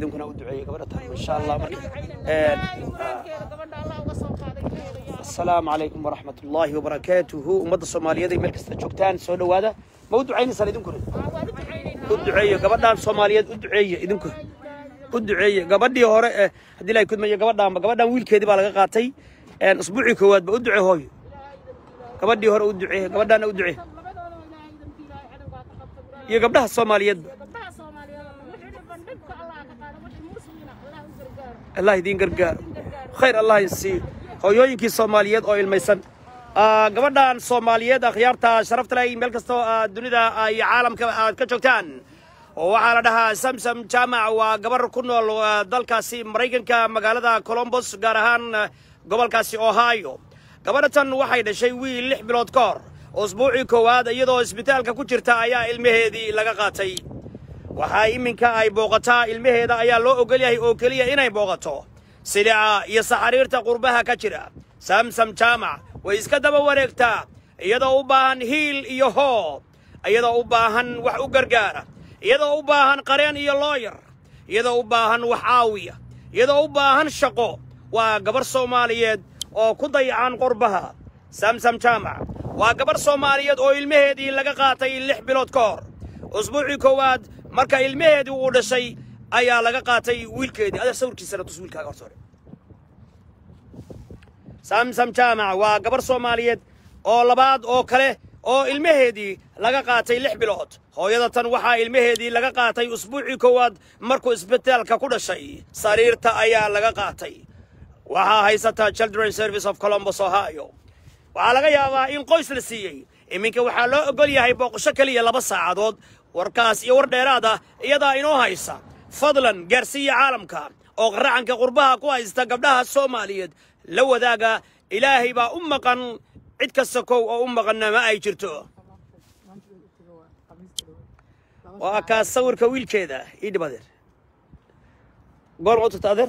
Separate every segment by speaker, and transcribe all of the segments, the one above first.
Speaker 1: idinkuna u duceeyey gabadha tan insha allah marka een, asalaamu calaykum waraxmat ullaahi wabarakaatuhu ummadda soomaaliyeed ay meel kasta joogtaan soo dhowaada ma u ducaynaysaan idinkuna u duceeye gabadhaan soomaaliyeed u duceeye idinku u duceeye gabadhii hore ee haddii ilahay kudmayo gabadhaanba gabadhaan wiilkeedii baa laga qaatay een, usbuucii koowaadba u duce hooyo gabadhii hore u ducee gabadhaana u ducee iyo gabdhaha soomaaliyeedba allah idiin gargaaro khayr allah isii hooyooyinkii soomaaliyeed oo ilmaysan Ah, gabadhan soomaaliyeed akhyaarta sharafta leh meel kastoo ah, dunida ah, iyo caalamka aad ka joogtaan oo waxaa la dhahaa samsam jaamac waa gabar ku nool ah, dalkaasi maraykanka magaalada colombos gaar ahaan ah, gobolkaasi ohio gabadhatan waxay dhashay wiil lix bilood ka hor usbuucii koowaad iyadoo isbitaalka ku jirta ayaa ilmaheedii laga qaatay waxaa iminka ay booqataa ilmaheeda ayaa loo ogol yahay oo keliya inay booqato silica iyo saxariirta qurbaha ka jira samsam jaamac way iska daba wareegtaa iyadoo u baahan hiil iyo hoo iyadoo u baahan wax u gargaara iyadoo u baahan qareen iyo looyar iyadoo u baahan wax caawiya iyadoo u baahan shaqo waa gabar soomaaliyeed oo ku dayacan qurbaha samsam jaamac waa gabar soomaaliyeed oo ilmaheedii laga qaatay lix bilood ka hor usbuucii koowaad marka ilmaheedii uu dhashay ayaa laga qaatay wiilkeedii adeer sawirkiisana tus wiilkaaga horta hore samsam jaamac waa gabar soomaaliyeed oo labaad oo kale oo ilmaheedii laga qaatay lix bilood hooyada tan waxaa ilmaheedii laga qaatay usbuucii koowaad markuu isbitaalka ku dhashay sariirta ayaa laga qaatay waxaa haysata children service of columbus ohio waxaa laga yaabaa in qoys la siiyey iminka waxaa loo ogol yahay booqasho keliya laba saacadood warkaas iyo war dheeraad ah iyadaa inoo haysa fadlan gaarsiiya caalamka oo qaracanka qurbaha ku haysta gabdhaha soomaaliyeed la wadaaga ilaahay baa u maqan cid kasta kow oo u maqanna ma ay jirto waa kaas sawirka wiilkeeda ii dhib adeer goorma u tagta adeer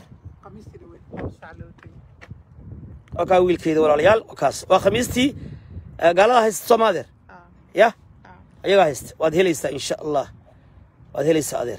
Speaker 1: waa kaa wiilkeeda walaalayaal waa kaas waa khamiistii eh, gaalada haysta sooma adeer ya ayagaa haysta waad helaysaa insha allah waad helaysaa adeer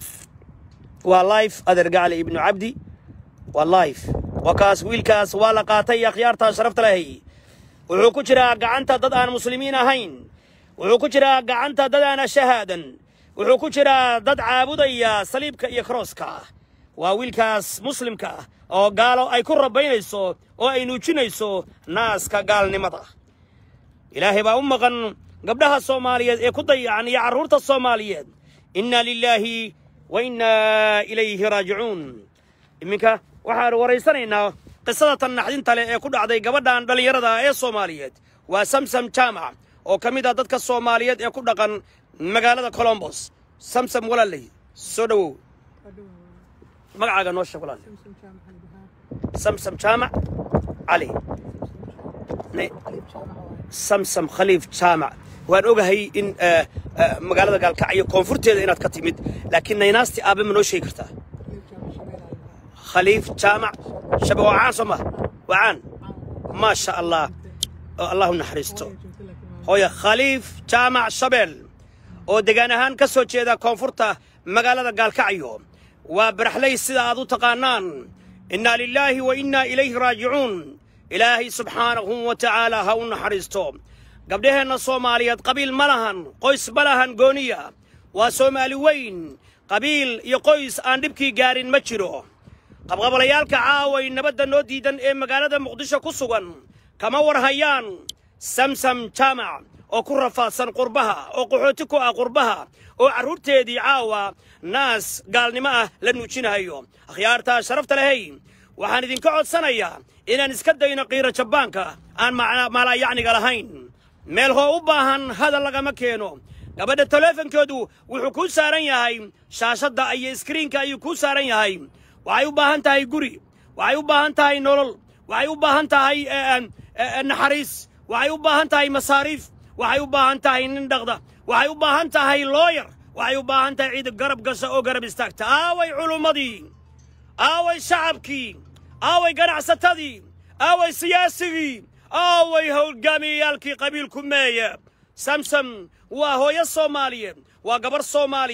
Speaker 1: waa life adeer gacli ibnu cabdi waa life waa kaas wiilkaas waa la qaatay akhyaartaa sharafta lahay wuxuu ku jiraa gacanta dad aan muslimiin ahayn wuxuu ku jiraa gacanta dad aan shahaadan wuxuu ku jiraa dad caabudaya saliibka iyo krooska waa wiilkaas muslimka ah oo gaalo ay ku rabaynayso oo ay nuujinayso naaska gaalnimada ilaahay baa u maqan gabdhaha soomaaliyeed ee ku dayacan iyo carruurta soomaaliyeed inna lilaahi wa innaa ilayhi raajicuun iminka waxaanu waraysanaynaa qisada tan naxdinta leh ee ku dhacday gabadhan dhallinyarada ee soomaaliyeed waa samsam jaamac oo ka mid ah dadka soomaaliyeed ee ku dhaqan magaalada colombos samsam walaaley soo dhowow magacaaga noo sheeg walaale samsam jaamac cali Ne- samsam khaliif jaamac waan ogahay in eh, eh, magaalada gaalkacyo koonfurteeda inaad ka timid laakiin naynaasti aabe ma noo sheegi kartaa khaliif jaamac shabe waa caan soo ma waa caan maa sha allah oo allah u naxariisto hooya khaliif jaamac shabeel oo degaan ahaan ka soo jeeda koonfurta magaalada gaalkacyo waa baraxley sida aad u taqaanaan innaa lilaahi wa innaa ilayhi raajicuun ilaahay subxaanahu wa tacaala ha u naxariisto gabdhaheenna soomaaliyeed qabiil ma lahan qoys ma lahan gooniya waa soomaali weyn qabiil iyo qoys aan dhibkii gaarin ma jiro qabqabalayaalka caaway nabadda noo diidan ee magaalada muqdisho ku sugan kama war hayaan samsam jaamac oo ku rafaadsan qurbaha oo qaxooti ku ah qurbaha oo carruurteedii caawa naas gaalnimo ah la nuujinayo akhyaartaa sharafta lehey waxaan idinka codsanayaa inaan iska dayno qiiro jabbaanka aan macna- maalayacniga lahayn meel hoo u baahan hadal lagama keeno gabadha taleefonkoodu wuxuu kuu saaran yahay shaashadda iyo iskriinka ayuu kuu saaran yahay waxay u baahan tahay guri waxay u baahan tahay nolol waxay u baahan tahay eh, eh, eh, naxariis waxay u baahan tahay masaariif waxay u baahan tahay nin dhaqda waxay u baahan tahay looyar waxay u baahan tahay ciid garab gasha oo garab istaagta aaway culummadii aaway shacabkii aaway ganacsatadii aaway siyaasigii aaway howlgaamiyayaalkii qabiilku meeye samsam waa hooyo soomaaliyeed waa gabar soomaaliyeed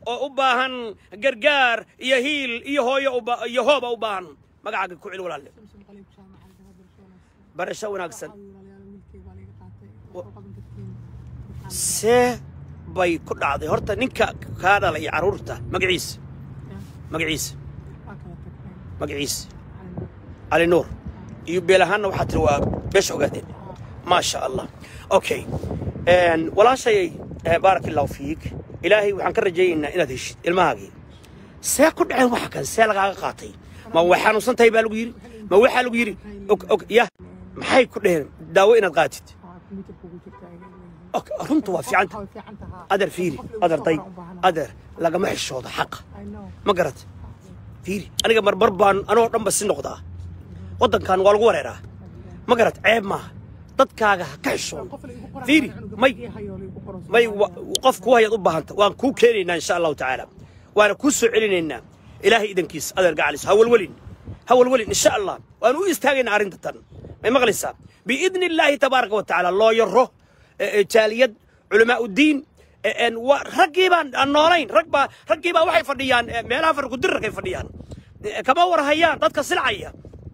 Speaker 1: oo u baahan gargaar iyo hiil iyo hooyo u ba- iyo hooba u baahan magacaaga ku celi walaalle
Speaker 2: samsom qaliib jaamac aan dhahaa barasho wanaagsan
Speaker 1: barasho wanaagsan
Speaker 2: Waxaa walaalayaal wiilkay baa laga qaatay waxaa u qaban kartiin waxaan
Speaker 1: see bay ku dhacday horta ninka kaa dhalay carruurta magaciisa
Speaker 2: yaa
Speaker 1: magaciisa
Speaker 2: waa kala tagteen
Speaker 1: magaciisa
Speaker 2: Aan-
Speaker 1: cali nuur iyo beel ahaanna waxaa tiri waa beesha ogaadeen maasha allah okay Een, walaashayay eh, baaraka allahu fiik ilaahay waxaan ka rajaynaynaa inaad heshid ilmahaagii see ku dhaceen waxa kan see lagaaga qaatay ma way xanuunsan tahay baa lagu yidhi ma waxaa lagu yidhi og og ya maxay ku dheheen daawo inaad qaatid
Speaker 2: waxaa computerka ugu jirta ay leeyihiin.
Speaker 1: Ok, runtu waa fiicanta
Speaker 2: Waxaa way fiican tahaa.
Speaker 1: adeer fiiri
Speaker 2: Qof lagu
Speaker 1: adeer
Speaker 2: soo
Speaker 1: day
Speaker 2: qoran u baahnaa.
Speaker 1: adeer lagama xishoodo xaqa
Speaker 2: I know.
Speaker 1: ma garat fiiri aniga marmar baan anoo dhanba si noqdaa waddankan waa lagu wareeraa ma garat ceeb maaha dadkaaga ha ka xishoodo
Speaker 2: Qof la igu qoran
Speaker 1: fiiri
Speaker 2: cunuga
Speaker 1: may
Speaker 2: markii hayo la igu qoran
Speaker 1: may
Speaker 2: Soomaaliya.
Speaker 1: wa- qof ku hayaad u baahanta waan kuu keenaynaa insha allahu tacaala waana kuu soo celinaynaa ilaahay idankiisa adeer gacalis ha walwelin ha walwelin insha allah waan u istaagaynaa arrinta tan may maqlaysaa biidni illaahi tabaaraka wa tacaala loo yaro eh, eh, jaaliyad culamaa uddiin eh, en, wa- raggii baan aan noolayn rag baa raggii baa waxay fadhiyaan eh, meelaha farkudirarkay fadhiyaan Eh, kama warhayaan dadka silcaya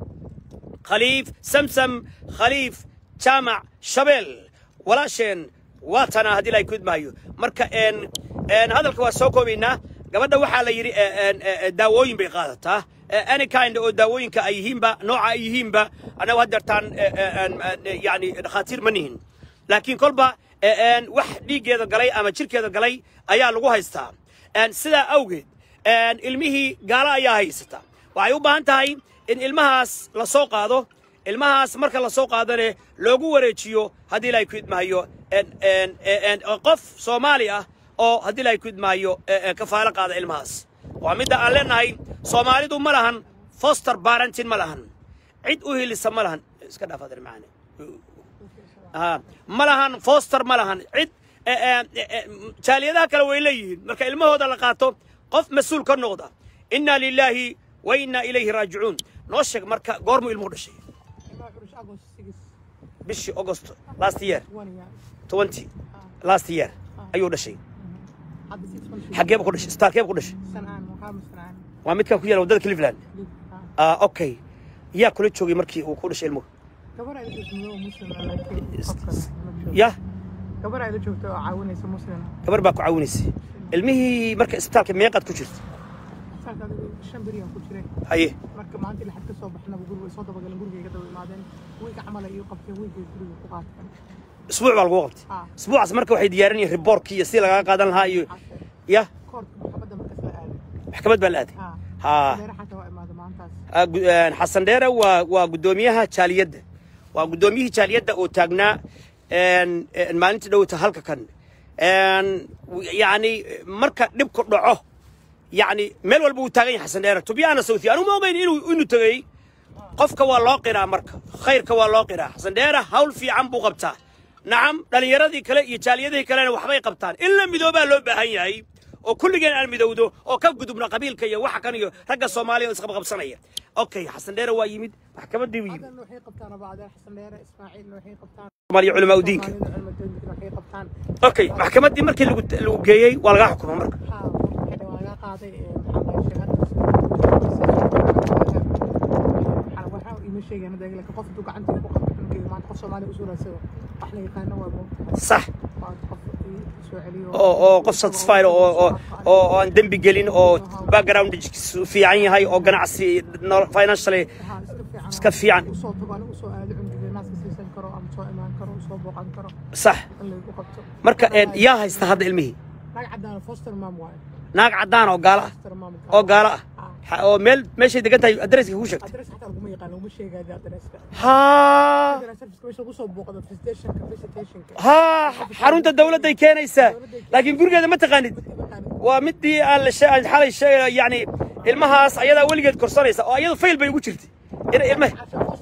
Speaker 1: khaliif samsam khaliif jaamac shabeel walaasheen waa tanaa haddii la kud maayo marka een een hadalka waa soo koobaynaa gabadha waxaa la yidhi eh, een, eh, eh, daawooyin bay qaadataa Eh, any kind oo daawooyinka ay yihiinba nooca ay yihiinba annagu haddeertaan eh, eh, een, eh, yacni dhakhaatiir ma nihin laakiin kolba eh, een, wax dhiiggeeda galay ama jirkeeda galay ayaa lagu haystaa Een, sidaa awgeed een, ilmihii gaalo ayaa haysata waxay u baahan tahay in ilmahaas la soo qaado ilmahaas marka la soo qaadane loogu wareejiyo haddii la ku idmaayo een- een- een- een qof soomaali ah oo haddii la ku idmaayo ee- ee kafaalo qaada ilmahaas waa midda aan leenahay soomaalidu ma lahan foster parenting ma lahan cid u hilisa ma lahan iska dhaaf adeer macaane Ah, ma lahan foster ma lahan cid eh, eh, eh, eh, jaaliyadaha kale way leeyihiin marka ilmahooda la qaato qof mas-uul ka noqda inna lilaahi wa inna ilayhi raajicuun noo sheeg marka goormuu ilmuhu dhashay
Speaker 2: Ilaa xurush August six,
Speaker 1: bishii august last year
Speaker 2: one year.
Speaker 1: 20 last year ayuu dhashay
Speaker 2: Hadda six months.
Speaker 1: xageeba ku dhashay staalkeeba ku dhashay
Speaker 2: Sanaan, waxaa ma sanaan.
Speaker 1: waa midkan ku yaala waddada cleveland
Speaker 2: Dib, ah.
Speaker 1: ah okay yaa kula joogay markii uu ku dhashay ilmuhu
Speaker 2: Gabar ay la joogto oo Muslim ah, laakiin qofka la joogto.
Speaker 1: ya
Speaker 2: Gabar ay la joogto oo caawinaysa Muslim ah.
Speaker 1: gabar baa ku caawinaysay ilmihii marka isbitaalka meeqaad ku jirta
Speaker 2: Saalka adigu shan beri aan ku jiray.
Speaker 1: haye
Speaker 2: Marka maanta lixad ka soo baxnaba guriga way soo dabagaleen guriga iga daba imaadeen. Wiilka camal ay igu qabteen wiilkay guriga ku qaateen.
Speaker 1: isbuuc baa lagu qabtay
Speaker 2: Ah.
Speaker 1: isbuucaas marka waxay diyaarinayeen riboorkii iyo sidii lagaga qaadan lahaa iyo ya
Speaker 2: Koorka maxkamadda markaas la aaday.
Speaker 1: maxkamad baa la aaday
Speaker 2: Ah.
Speaker 1: ha
Speaker 2: Deera xataa waa imaada maantaas.
Speaker 1: Ah, gu- een, xasan dheere waa waa guddoomiyaha jaaliyadda waa guddoomiyihii jaaliyadda oo taagnaa een, een, maalintii dhowta halka kan Een, w- yacni marka dhibku dhaco yacni meel walba uu taagan yahay xasan dheere tubyaana sawthi anu ma ogeyn inuu inuu tegey qofka waa loo qiraa marka khayrka waa loo qiraa xasan dheere hawl fiican buu qabtaa nacam dhallinyaradii kale iyo jaaliyadihii kalena waxbay qabtaan in la midoobaa loo baahan yahay oo kulligeen aan midowdo oo ka gudubna qabiilka iyo waxa kan iyo ragga soomaaliya oo isqabqabsanaya okay xasan dheere waa yimid maxkamaddii buu yimid
Speaker 2: Hadan waxay qabtaan abaadeer xasan dheere Ismaaciilna waxay qabtaan.
Speaker 1: soomaaliya culamaa udiinka
Speaker 2: Soomaalida culimo diinka waxay qabtaan.
Speaker 1: okay maxkamaddii markii lagu lagu geeyey waa lagaa xukumay marka
Speaker 2: Haa, waxay laga qaaday ee maxaa la sheegay waxaa ima sheegeen hadda laakiin qof intuu gacantii ku qabto cunugeeda maanta qof Soomaali u soo raadsado wax la yaqaano waa moogtahay
Speaker 1: sax
Speaker 2: waa qof soo celiyo
Speaker 1: oo oo qof satisfied oo oo oo oo aan dembi gelin oo background fiican yahay oo ganacsi no- financially
Speaker 2: Haa, iska fiican
Speaker 1: iska fiican
Speaker 2: usoo tago aniga usoo aado cunugeeda naaska siisan karo ama soo imaan karo usoo booqan karo
Speaker 1: sax
Speaker 2: in laygu qabto
Speaker 1: marka een, yaa haysta hadda ilmihii
Speaker 2: naag cadaan foster mom waaye
Speaker 1: naag caddaan oo gaalo ah
Speaker 2: foster mom
Speaker 1: oo gaalo ah Ha- oo meel meeshay degan tahay adresska kuu sheegtay
Speaker 2: adres xataa laguma yaqaan laguma sheegaayo adreska
Speaker 1: haa
Speaker 2: serviceka meesha lagu soo booqdo visitationka visitationka
Speaker 1: haa xarunta dawladday keenaysaa laakiin gurigeeda ma taqaanid waa midii aan la she- aan xalay sheegay yani ilmahaas ayadaa weligeed korsanaysa oo iyadu fayl bay ugu jirtay ina ilmaha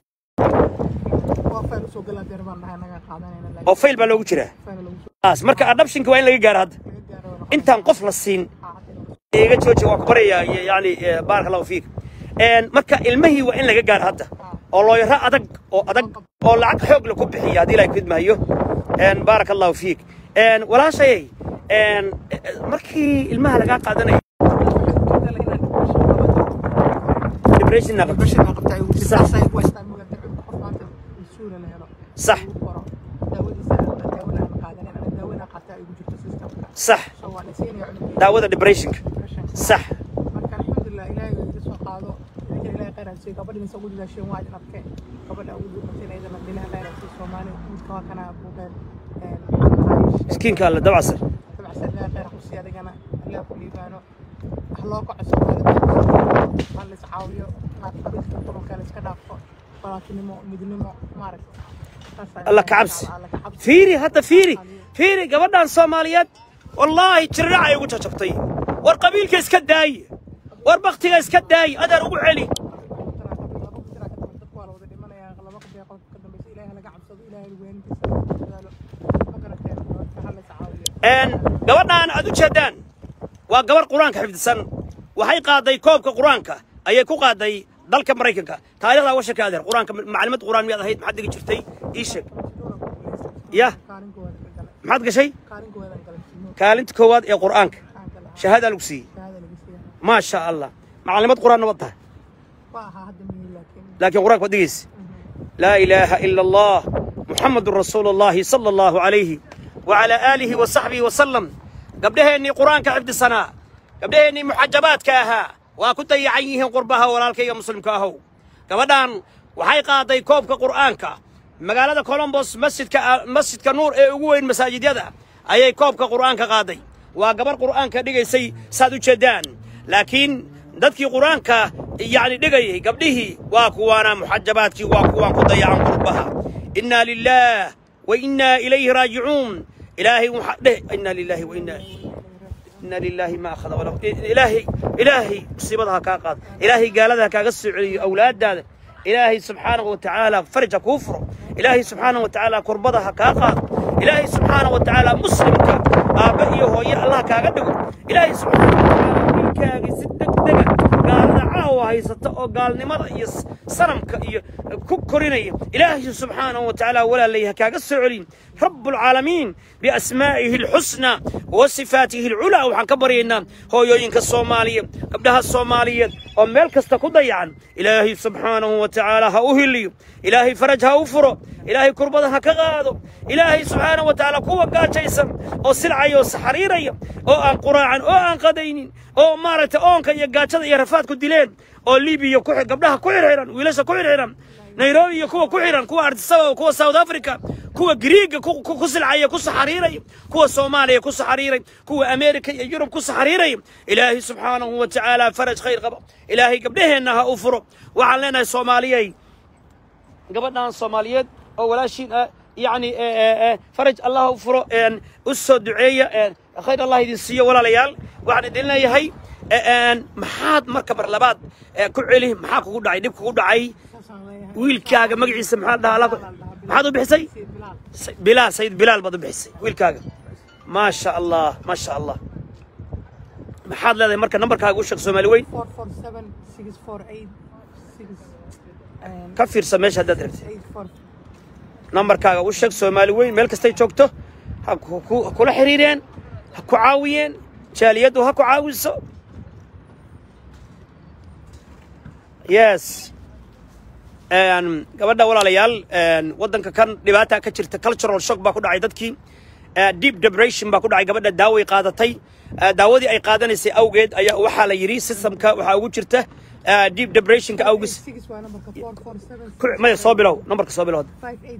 Speaker 2: waa fayl usoo galaa deer baan nahay naga qaadanayna
Speaker 1: oo
Speaker 2: laakiin
Speaker 1: fayl baa loogu jiraa
Speaker 2: fayl lagu soo
Speaker 1: taas marka adoptionka waa in laga gaaro hadda
Speaker 2: laga gaaro waa
Speaker 1: intaan qof la siin iga jooji waa ku baraya yani baaraka allahu fiik Een, marka ilmihii waa in laga gaaro hadda oo looyaro adag oo adag oo lacag xoog la ku bixiya haddii ilahay kudmaayo baaraka allahu fiik Een, walaashayay een, eh, markii ilmaha lagaa qaadanayo depression na qabto صح. صح. sax daawada depressionka sax
Speaker 2: marka alxamdulilah ilaahay waa iga soo qaado idinka ilaahay khayr ha siiyo gabadhi mise ugu dadaasheen waa idin arkeen gabadha ugu duubatay idana ilaha khayr ha siiyo soomaali midka waa kana buuqeen
Speaker 1: miskiinka alle dabcasar
Speaker 2: dabacsan ilaahay khayr ha ku siiyo adigana ilaah ku liibaano wax loo kaco soomaalida ha la iscaawiyo maad qabiilka qurunka la iska dhaafo walaaltinimo midnimo maaragta
Speaker 1: alla ka cabsi fiiri hadda fiiri fiiri gabadhan soomaaliyeed wallaahi jirdhac ay ugu jajabtay war qabiilka iska daaye war baktiga iska daaye adeer ugu celi een gabadhan aad u jeedaan waa gabar qur-aanka xifdisan waxay qaaday koobka qur-aanka ayay ku qaaday dalka maraykanka taariikhdaa washarka adeer qur-aanka maclimad qur-aan miyaad ahayd maxaad dhigi jirtay ii sheeg yah maxaad gashay kaalinta koowaad ee qur'aanka shahaada lagu siiyey maa sha allah maclimad qur-aanna wad tahay laakiin qur-aanka waad dhigaysa laa ilaaha ila allah muxamadun rasuulu llahi sala allahu calayhi wacalaa aalihi wa saxbihi wasalam gabdhaheennii qur-aanka xifdisanaa gabdhaheennii muxajabaadka ahaa waa ku dayacan yihiin qurbaha walaalkayga muslimka ahow gabadhan waxay qaaday koobka qur'aanka magaalada colombos masjidka masjidka nuur ee ugu weyn masaajidyada ayay koobka qur'aanka qaaday waa gabar qur'aanka dhigaysay saad u jeeddaan laakiin dadkii qur'aanka yacni dhigayay gabdhihii waa kuwaana muxajabaadkii waa kuwaan ku dayacan qurbaha innaa lilaah wa innaa ilayhi raajicuun ilaahay waxaa dheh innaa lilaahi wa innaa إن لله ما أخذ وله إلهي إلهي مصيبتها كاقاد إلهي قال هذا كاقص أولاد هذا إلهي سبحانه وتعالى فرج كفر إلهي سبحانه وتعالى كربضها كاقاد إلهي سبحانه وتعالى مسلم كا آبئيه هو يا الله كاقدق إلهي سبحانه وتعالى ملكاقي ستك دقا قال دعاوة هاي ستقو قال نمر يس سنمك كوكوريني إلهي سبحانه وتعالى ولا ليها كاقص عليم رب العالمين بأسمائه الحسنى وصفاته العلى وحن كبرينا هو يوينك الصومالية قبلها الصومالية وميل كستا كضيعا إلهي سبحانه وتعالى هأهلي إلهي فرجها وفرو إلهي كربضها كغادو إلهي سبحانه وتعالى قوة قاجيسا أو سلعي أو سحريري أو أن قراعا أو أن قدينين أو مارة أو أن يقاجد يرفات كدلين أو ليبيا كوحي قبلها كوحيران ويلاشا كوحيران nairobi iyo kuwa ku xiran kuwa ardisaba kuwa south africa kuwa griiga ku silcaya ku saxariiray kuwa soomaaliya ku saxariiray kuwa america iyo yurub ku saxariiray ilaahay subxaanahu wa tacaala faraj khayr qaba ilaahay gabdhaheenna ha u furo waxaan leenahay soomaaliyey gabadhan soomaaliyeed oo walaashiin ah yacni faraj allah ha u furo u soo duceeya khayr allah idin siiyo walaalayaal waxaan idin leeyahay maxaad marka mar labaad ku celi maxaa kugu dhacay dhib kugu dhacay wiilkaaga magaciisa maxaa la dhahaa maxaad u bixisay bilaal sayid bilaal baad u bixisay wiilkaaga maa sha allah maa sha allah maxaad leedahay marka nambarkaaga u sheeg soomaali weyn ka fiirsa meesha haddaad rabtay nambarkaaga u sheeg soomaali weyn meel kastay joogto ha kula xiriireen ha ku caawiyeen jaaliyaddu ha ku caawiso yes gabadha walaalayaal waddanka kan dhibaata ka jirta cultural shock baa ku dhacay dadkii deep depression baa ku dhacay gabadha daaway qaadatay daawadii ay qaadanaysay awgeed ayaa waxaa la yidhi systemka waxaa ugu jirta deep depressionka awgis maya soo bilow nambarka soo bilow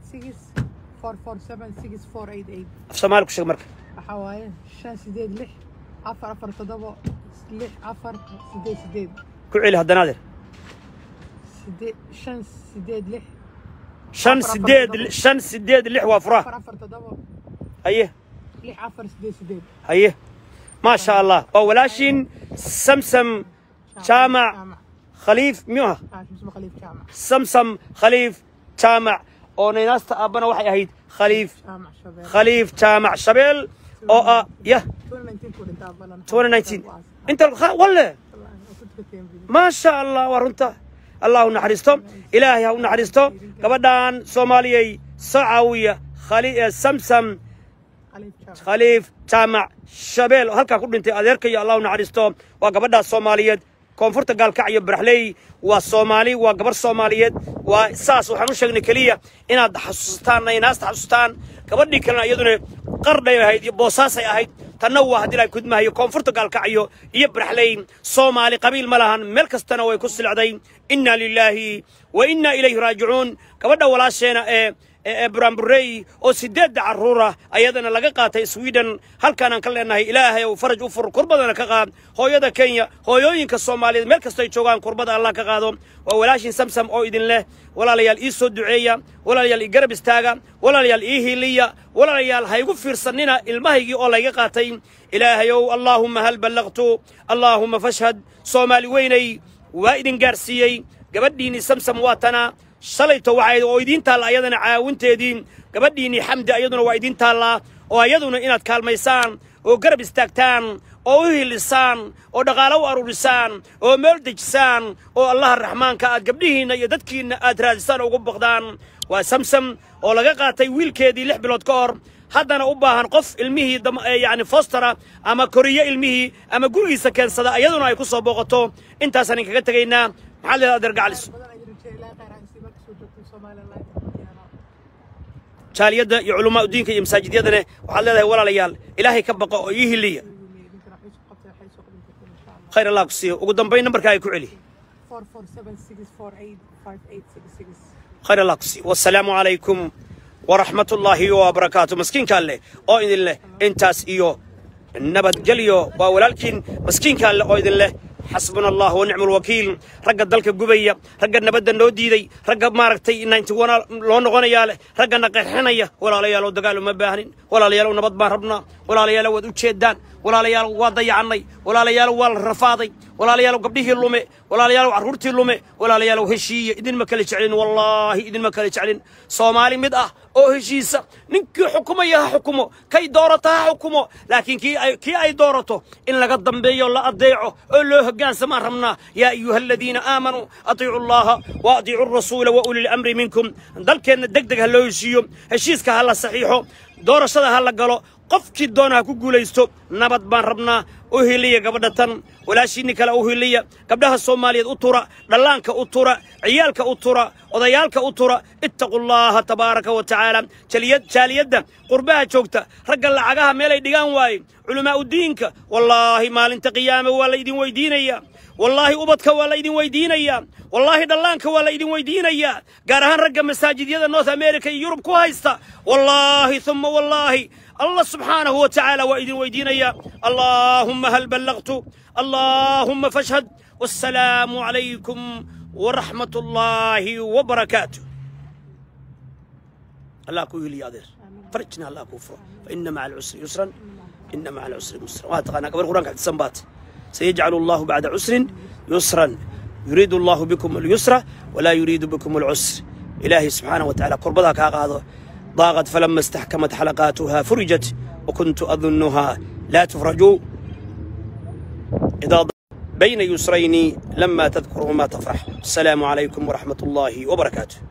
Speaker 1: af soomaali ku sheeg marka
Speaker 2: waxaa waaye shan sideed lix afar afar toddobo lix afar sideed sideed
Speaker 1: ku celi haddana adeer
Speaker 2: sideed shan sideed lix
Speaker 1: shan sideed shan sideed lix waa furaha
Speaker 2: afar afar toddobo
Speaker 1: haye
Speaker 2: lix afar sideed sideed
Speaker 1: haye ما شاء الله oo walaashiin samsam jaamac khaliif miyuu aha
Speaker 2: ah isma khaliif jaamac
Speaker 1: samsam khaliif jaamac oo naynaasta aabbana waxay ahayd khaliif
Speaker 2: jaamac shabeel
Speaker 1: khaliif jaamac shabeel oo ah yah
Speaker 2: 2019 ku dhintaa balan
Speaker 1: 2019 inta walle ما شاء الله ورنتا الله نحرستم إلهي هو نحرستم قبدان صوماليي سعوية خلي سمسم
Speaker 2: khaliif jaamac
Speaker 1: khaliif jaamac shabeel oo halkaa ku dhintay adeerkayo allah u naxariisto waa gabadhaas soomaaliyeed koonfurta gaalkacyo baraxley waa soomaali waa gabar soomaaliyeed waa saas waxaan u sheegnay keliya inaad xasuusataan inaasta xasuustaan gabadhii kalena iyaduna qardhay ahayd iyo boosaasay ahayd tanna waa haddii la kudmahayo koonfurta gaalkacyo iyo baraxley soomaali qabiil ma lahan meel kastana way ku silcday inna lilaahi wa inna ilayhi raajicuun gabadha walaasheena ee ee buramburey oo sideedda carruura ayadana laga qaatay sweden halkaanaan ka leenahay ilaahay ou faraj u fur kurbadana ka qaad hooyada kenya hooyooyinka soomaaliyeed meel kastay joogaan kurbada allah ka qaado waa walaashin samsam oo idin leh walaalayaal ii soo duceeya walaalayaal ii garab istaaga walaalayaal ii hiliya walaalayaal ha igu fiirsanina ilmahaygii oo layga qaatay ilaahayow allaahumma hal ballaqtu allaahumma fashhad soomaali weynay waa idin gaarsiiyey gabadhiinii samsam waa tana shalayto waxay oo idiin taalla ayadana caawinteedii gabadhiinnii xamdi ayaduna waa idiin taallaa oo ayaduna inaad kaalmaysaan oo garab istaagtaan oo u hilisaan oo dhaqaalo u aruurisaan oo meel dejisaan oo allaha raxmaanka aad gabdhihiinna iyo dadkiinna aad raadisaan oo ugu baqdaan waa samsam oo laga qaatay wiilkeedii lix bilood ka hor haddana u baahan qof ilmihii yacni fostera ama koriyo ilmihii ama gurigiisa keensada ayaduna ay ku soo booqato intaasaan inkaga tegaynaa maxaad leedahay adeer gacalis
Speaker 2: badan ay rajay ilaa khayr aan sii marka soo joogtay somaliland
Speaker 1: jaaliyadda iyo culamaa udiinka iyo masaajidyadana waxaad leedahay walaalayaal ilaahay ka baqo oo ii hiliya
Speaker 2: idinkana waxay soo qabtay waxay soo qabtay insha allah
Speaker 1: khayr allah ku siiyo ugu dambayn nambarkaa ay ku celi
Speaker 2: 4476485866
Speaker 1: khayr allah ku siiyo wasalaamu calaykum waraxmat ullaahi wabarakaatu maskiinka alleh oo idin leh intaas iyo nabadgelyo waa walaalkiin maskiinka alleh oo idin leh xasbuna allah wa nicmu alwakiil ragga dalka gubaya ragga nabadda noo diiday ragga maaragtay ninety one loo noqonayaa leh raggana qeexinaya walaalayaalow dagaal uma baahnin walaalayaalow nabad baan rabnaa walaalayaalow waad u jeedaan walaalayaalow waa dayacannay walaalayaalow waa la rafaaday walaalayaalow gabdhihii lume walaalayaalow carruurtii lume walaalayaalow heshiiya idinma kala jeclin wallaahi idinma kala jeclin soomaali mid ah oo heshiisa ninkii xukumaya ha xukumo kay doorata ha xukumo laakiin kii ay kii ay doorato in laga dambeeyo la adeeco oo loo hoggaansamaan rabnaa yaa ayuha aladiina aamanuu atiicu allaha wa atiicu rasuula wa uli lamri minkum dalkeenna deg deg ha loo heshiiyo heshiiska ha la saxiixo doorashada ha la galo qofkii doona ha ku guulaysto nabad baan rabnaa u hiliya gabadha tan walaashiinni kale u hiliya gabdhaha soomaaliyeed u tura dhallaanka u tura ciyaalka u tura odayaalka u tura ittaqu llaaha tabaaraka wa tacaala jaliyad jaaliyadda qurbaha joogta ragga lacagaha meelay dhigaan waaye culamaa udiinka wallaahi maalinta qiyaame waa la idin weydiinayaa wallaahi ubadka waa la idin weydiinayaa wallaahi dhallaanka waa la idin weydiinayaa gaar ahaan ragga masaajidyada north america iyo yurub ku haysta wallaahi uma wallaahi الله سبحانه وتعالى وإذن ويدينيا اللهم هل بلغت اللهم فاشهد والسلام عليكم ورحمة الله وبركاته الله كوي لي أدير فرجنا الله كفر فإن مع العسر يسرا إن مع العسر يسرا وهذا قبل القرآن قاعد تسنبات سيجعل الله بعد عسر يسرا يريد الله بكم اليسر ولا يريد بكم العسر إلهي سبحانه وتعالى قربتك هذا ضاقت فلما استحكمت حلقاتها فرجت وكنت أظنها لا تفرج إذا بين يسرين لما تذكر ما تفرح السلام عليكم ورحمة الله وبركاته